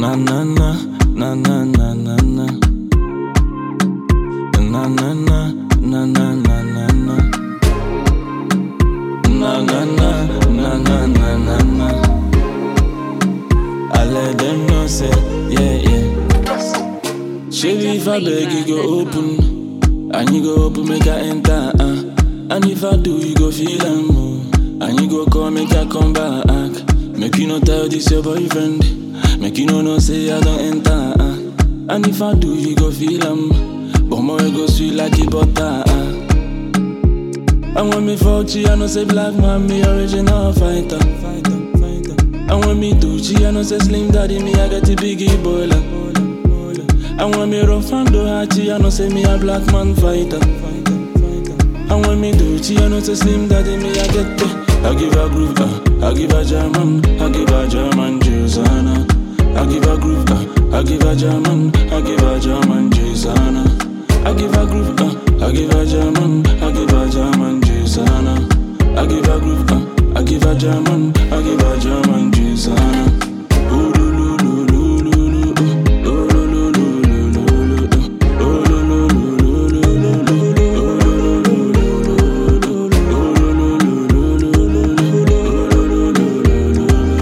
Na na na, na na na na na. Na na na, na na na na na. Na na na, na na na na na. I let them know say, yeah yeah. Shady if I beg you go open, and you go open make I enter. Uh. And if I do, you go feel am. Oh. And you go call make I come back. Make you no tell this your boyfriend. Make you no know say I don't enter. Uh. And if I do, you go feel am. But more go sweet like a butter. Uh. And when me fuck you, I know say black man, me original fighter. fighter, fighter. And when me do G, I know say slim daddy, me I get a biggie boiler. And when me rough and do hachi, I know say me a black man fighter. And when me do G, I know say slim daddy, me I get the. I give a groove, uh, I give a German, I give a German Josana. I give a groove, uh, I give a German, I give a German Josana. I give a groove, uh, I give a German, I give a German Josana. I give a groove, uh, I give a German, I give a German Josana. Ooh, loo, loo, loo, loo, loo, loo, ooh. Ooh, loo, loo, loo, loo, loo, loo, ooh. Ooh, loo, loo, loo, loo, loo, loo, loo. Ooh, loo, loo, loo, loo, loo, loo. Ooh, loo, loo, loo, loo, loo, loo, loo. Ooh, loo, loo, loo,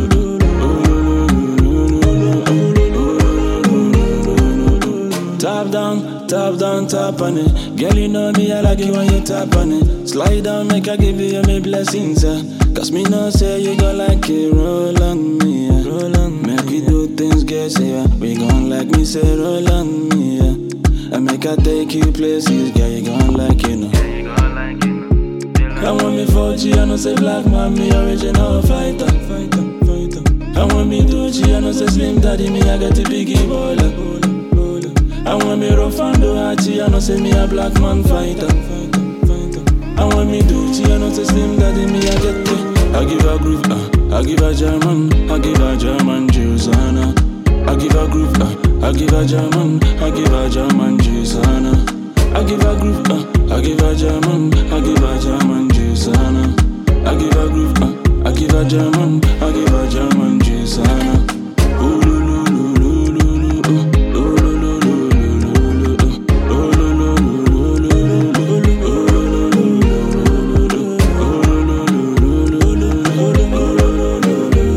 loo, loo, loo. Top down, top down, top on it. Girl, you know me, I like it when you tap on it. Slide down, make I give you my blessings, uh. Cause me know say you gon' like it, roll on me, yeah. Roll on Make we do things, girl, say, yeah. We gon' like me, say, roll on me, yeah. And make I take you places, girl, you gon' like it, know. And when me 4G, I know say black man, me original fighter. fighter, fighter. And when me do G, I know say slim daddy, me I get the biggie baller. And when me rough and do hachi, I know say me a black man fighter. And when me do G, I know say slim daddy, me I get the. I give a groove, uh, I give a German, I give a German Josana. I give a groove, uh, I give a German, I give a German Josana. I give a groove, uh, I give a German, I give a German Josana. I give a groove, uh, I give a German, I give a German Josana. Ooh, loo, loo, loo, loo, loo, loo, ooh. Ooh, loo, loo, loo, loo, loo, loo, ooh. Ooh, loo, loo, loo, loo, loo, loo, loo. Ooh, loo, loo, loo, loo, loo, loo. Ooh, loo, loo, loo, loo, loo, loo.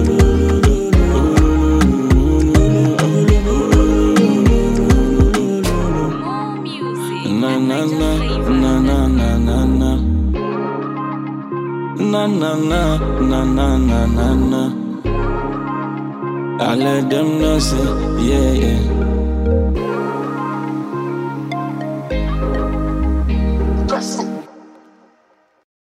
More music. Na at na na NigerFlavor. na na na na na na na na na na na na na I let them know say yeah yeah